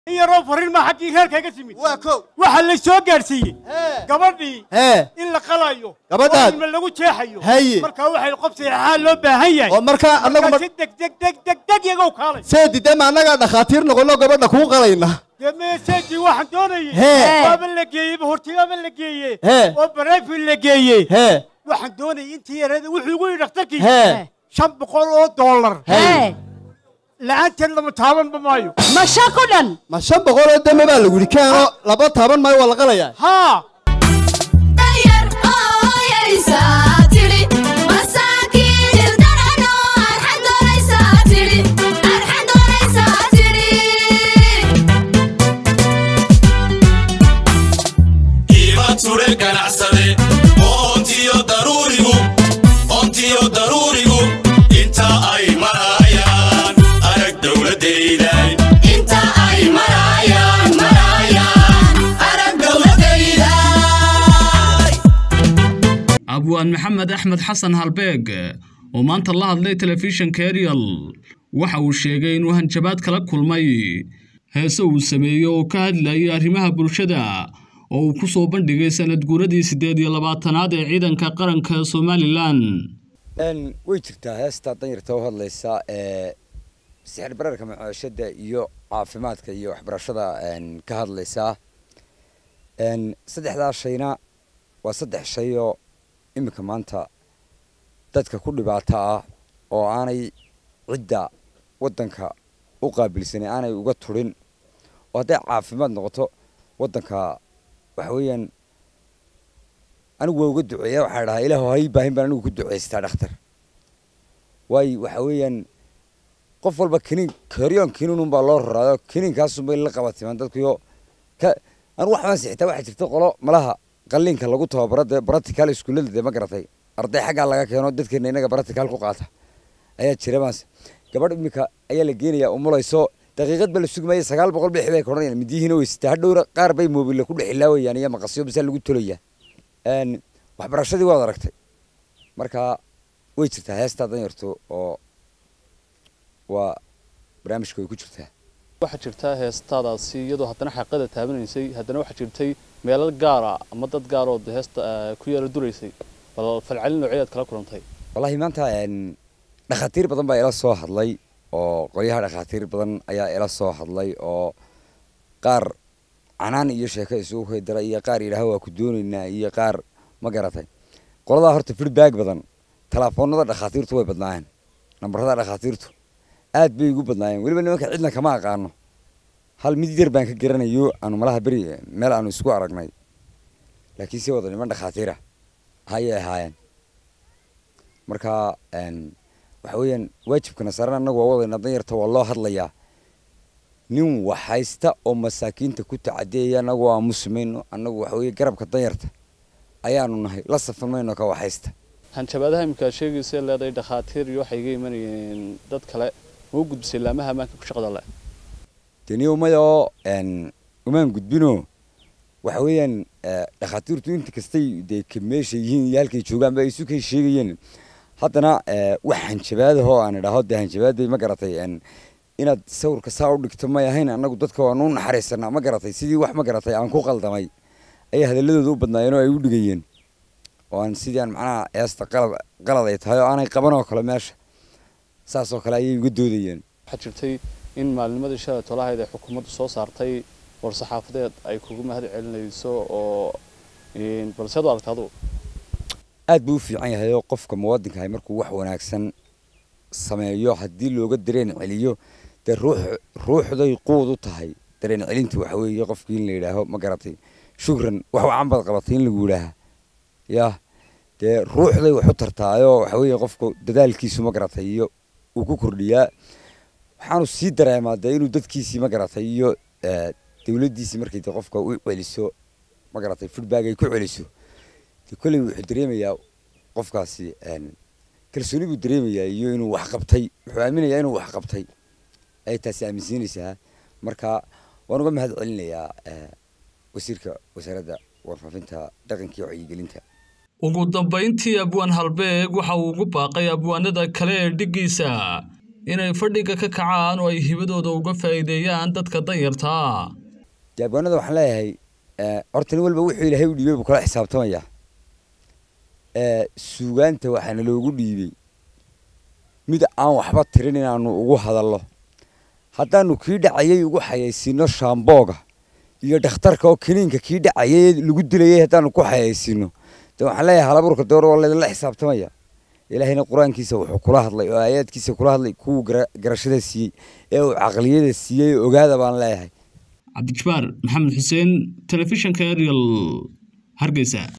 in yaroo fariin maa xaggii reerkayga timid waa kow waxaa la soo gaadhsiiyey Hee. gabadhii hee in la qalayo Gabadhaad. oo ilma lagu jeexayo Haye. markaa waxay qof saxeexaa loo baahan yahay oo markaa annagu markaa ma si deg deg deg deg deg yagow kaalay seedi dee ma annagaa dhakhaatiir noqonno gabadha kuu qalayna dee meeseejii waxaan doonayay Hee. waaba la geeyey hortigaaba la geeyey Hee. oo bareefin la geeyey hee waxaan doonayay intii yareeda wuxuu igu yidhi dhakhtarkii hee shan boqol oo dollar Hee. la'aanteed lama taabanba maayo ma shan ku dhan ma shan boqol oo dame baa lagu yidhi keeno laba taaban maayo waa la qalayaa haa dayar ooyaysa tidhi masaakiin ildarano arxan doonaysaa tidhi arxan doonaysaa tidhi iiba ture ganacsade oontiyo daruurigu oontiyo daruurigu inta ay marayaan arag dowladayday inta ay marayaan marayaan arag dowladayday abwaan maxamed axmed xasan halbeeg oo maanta la hadlay telefishinka ariel waxa uu sheegay inuu hanjabaad kala kulmay heese uu sameeyo oo ka hadlayay arrimaha bulshada oo uu ku soo bandhigay sanad guuradii siddeed iyo labaatanaad ee ciidanka qaranka somalilan way jirtaa heestaa danyarta u hadlaysa ee sixir bararka macoshada iyo caafimaadka iyo waxbarashada ka hadlaysaa saddexdaa shayna waa saddex shay oo iminka maanta dadka ku dhibaato ah oo aanay cidda waddanka u qaabilsanay aanay uga turin oo hadday caafimaad noqoto waddanka waxa weeyaan anigu waa uga duceeya waxaa dhahaa ilaahu hay baahin baan anigu ku duceystaa dhakhtar waayo waxa weeyaan qof walba kiniin karyoon kiniinun baa loo raraayo kiniinkaasunbay la qabatimaan dadkuyo ka anigu waxbaan sixitaa waxaa jirta qolo malaha qalliinka lagu tababaro dee baratical iskuullada dee ma garatay arday xaggaa laga keeno dadkeena inaga baratical ku qaata ayaa jira maase gabadh iminka ayaa la geenayaa umulayso daqiiqad ba la sugmaya sagaal boqol bixi bay koranayaan midiyihiina weysata hadhowra qaar bay moobile ku dhexilaawayaan iyo maqasyo basaa lagu tolayaa waxbarashadii waad aragtay marka way jirtaa heestaa danyarto oo waa barnaamijka way ku jirtaa waxaa jirtaa heestaadaasi iyadoo haddana xaqada taabanaysay haddana waxaa jirtay meelal gaara ama dad gaaroo de heesta ku yaala duraysay bal falcelin noocyaad kala kulantay wallahi maanta dhakhaatiir badan baa ila soo hadlay oo qolyaha dhakhaatiir badan ayaa ila soo hadlay oo qaar canaan iyo sheeko isugu kaydara iyo qaar yidhaaha waa ku doonaynaa iyo qaar ma garatay qoladaa horta feedback badan telefoonada dhakhaatiirtu way badnaayeen nambarada dhakhaatiirtu aad bay igu badnaayeen weliba nimanka cidna kama aqaano hal mid yar baan ka garanayo aanu malaha beri meel aanu isku aragnay laakiin si wada niman dhakhaatiira ayay ahaayeen marka waxa weeyaan waajibkana saaran annagu waa wadayna danyarta waa loo hadlayaa nin waxhaysta oo masaakiinta ku tacadiyaya annagu waa muslimayno annagu waxa weeye garabka danyarta ayaanu nahay la safan mayno ka waxhaysta hanjabaadaha iminkaa sheegaysa leedahay dhakhaatiir iyo waxay iga imanayeen dad kale ma u gudbisay laamaha ammaanka ku shaqada leh deni umayoo umaan gudbino waxa weeyaan dhakhaatiirtu inta kastay dee meesha yihiin iyo halkay joogaan ba isu kay sheegayeen haddana wax hanjabaadahoo aan idhaaho dee hanjabaaday ma garatay inaad sawirka saa u dhigto may ahayn annagu dadka waanu u naxariisanaa ma garatay sidii wax ma garatay aan ku qaldamay ayay hadalladooda u badnaayeen oo ay u dhigayeen oo aan sidii aan macnaha eesta qalad qalad ay tahay oo aanay qaban oo kale meesha saas oo kale ayay uga doodayeen waxaa jirtay in maalnimadii shalay tolahayd ay xukuumaddu soo saartay war saxaafadeed ay kugu mahad celinayso oo balseed u aragta adugu aad buu u fiican yahay oo qofka muwaadinkahay markuu wax wanaagsan sameeyo haddii looga dareen celiyo dee ruux ruuxday quud u tahay dareen celinta waxa weeye qofkii in la yidhaaho ma garatay shukran wax wacan baad qabatay in lagu yidhaaha yah dee ruuxday wax u tartaayoo waxa weeye qofku dadaalkiisu ma garatay iyo uu ku kordhiyaa waxaanu sii dareemaa dee inuu dadkiisii ma garatay iyo dawladdiisii markay dee qofka u celiso ma garatay feedback ay ku celiso dee kolley wuxuu dareemayaa qofkaasi kalsooni buu dareemayaa iyo inuu wax qabtay wuxuu aaminayaa inuu wax qabtay ay taasi aaminsiinaysaa marka waan uga mahad celinayaa wasiirka wasaaradda warfaafinta dhaqanka iyo wacyigelinta ugu dambayntii abwaan halbeeg waxa uu ugu baaqay abwaanada kale ee dhiggiisa inay fadhiga ka kacaan oo ay hibadooda uga faa'iideeyaan dadka danyartaa dee abwaanada waxaan leeyahay eh, horta nin walba wuxuu ilaahay u dhiibay buu kala xisaabtamayaa Eh, suugaanta waxaana loogu dhiibay mid aan waxba tirin inaanu ugu hadallo haddaanu kii dhacayay ugu xayaysiino shaambooga iyo dhakhtarka oo kiniinka kii dhacayay lagu dilayay haddaanu ku xayaysiino de waxaan leeyahay halaburka door waa laydinla xisaabtamaya ilaahayna qur-aankiisa wuxuu kula hadlay oo aayaadkiisa kula hadlay kuwuu gara- garashada siiyey ee uu caqliyada siiyey ogaada baan leeyahay cabdijabaar maxamed xuseen telefishinka ariel hargeysa